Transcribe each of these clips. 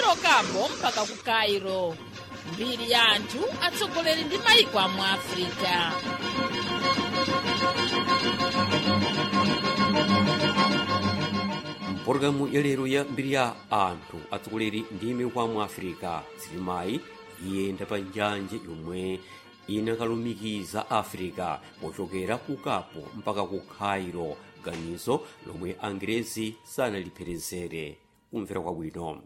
kuchokamo mpaka ku cairo mbiri ya anthu atsogoleri ndi mayiko amu africa mpologalamu ya lero ya mbiri ya anthu atsogoleri ndi mayiko amu africa silimayi iyenda pa njanje yomwe inakalumikiza africa pochokera ku kapo mpaka ku cairo ganizo lomwe angerezi sanalipherezere kumvera kwabwino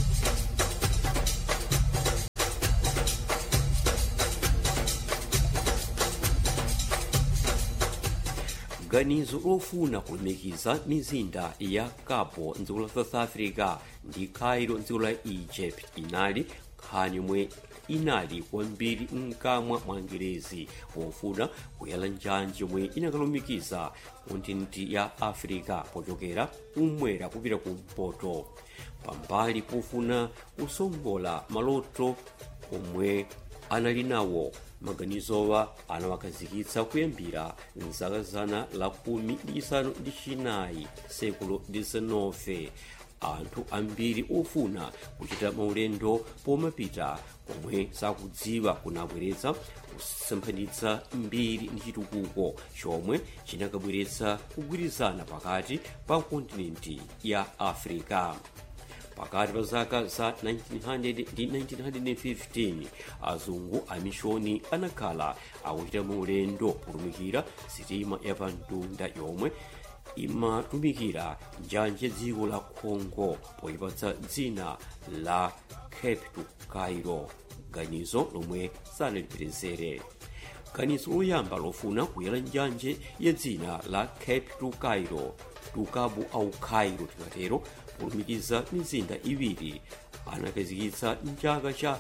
ganizo lofuna kulumikiza mizinda ya capo mdziko la south africa ndi cairo mdziko la egypt inali nkhani yomwe inali kwambiri mkamwa mwa angerezi pofuna kuyala njanje yomwe inakalumikiza kontinenti ya africa pochokera kumwera kupita kumpoto pambali pofuna kusongola maloto omwe anali nawo maganizowa anawakhazikitsa kuyambira mzaka zana la kumi ndi isanu ndi chinayi sekulo 19 anthu ambiri ofuna kuchita maulendo pomapita komwe sakudziwa kunabweretsa kusemphanitsa mbiri ndi chitukuko chomwe chinakabweretsa kugwirizana pakati pa kontinenti ya africa pakati pa zaka za 1900 ndi 1915 azungu amishoni anakhala akuchita maulendo kutumikira sitima yapamtunda yomwe imatumikira njanje dziko la congo poyipatsa dzina la cape to cairo ganizo lomwe sanalipherezere ganizo loyamba lofuna kuyala njanje ya dzina la cape to cairo tukabu au cairo tikatero kulumikiza mizinda iwiri anakhazikitsa mchaka cha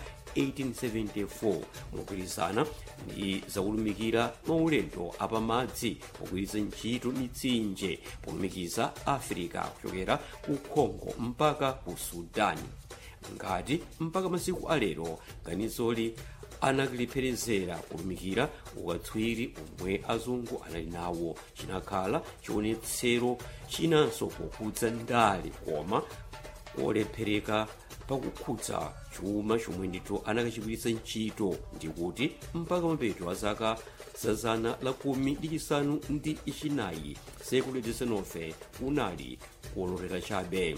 1874 mogwirizana ndi zakulumikira maulendo apamadzi pogwiritsa ntchito mitsinje polumikiza africa kuchokera ku congo mpaka ku sudani ngati mpaka masiku alero ganizoli analipherezera kulumikira ukatswiri omwe azungu anali nawo chinakhala chionetsero chinanso pokhudza ndale koma kolephereka pakukhudza chuma chomwe ndithu anakachigwiritsa ntchito ndikuti mpaka mapeto a zaka za zana la kumi ndi chisanu ndi chinayi sekulu 19 kunali kuolotera chabe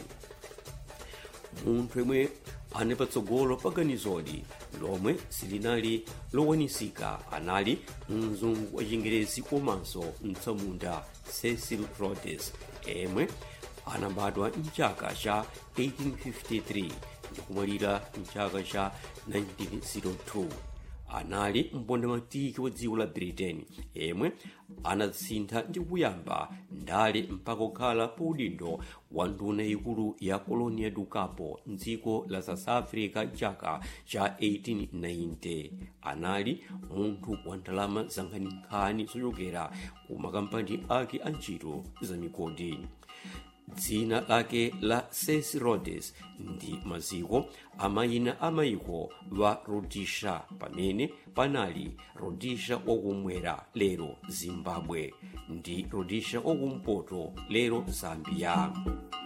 munthu yemwe anali patsogolo pa ganizoli lomwe silinali lowanisika anali mzungu wa chingerezi komanso mtsamunda cecil rhodes yemwe anabadwa mchaka cha 1853 ndikumwalira mchaka cha 1902 anali mpondamatiki wa dziko la britain yemwe anatsintha ndi kuyamba ndale mpaka kukhala pa udindo wa nduna ikulu ya kolonia dukapo mdziko la south africa mchaka cha 1890 anali munthu wa ndalama za nkhaninkhani zochokera ku makampani ake a ntchito za migodi dzina lake la cecil rhodes ndi maziko amayina amayiko wa rhodesia pamene panali rhodesia wakumwera lero zimbabwe ndi rhodesia wakumpoto lero zambia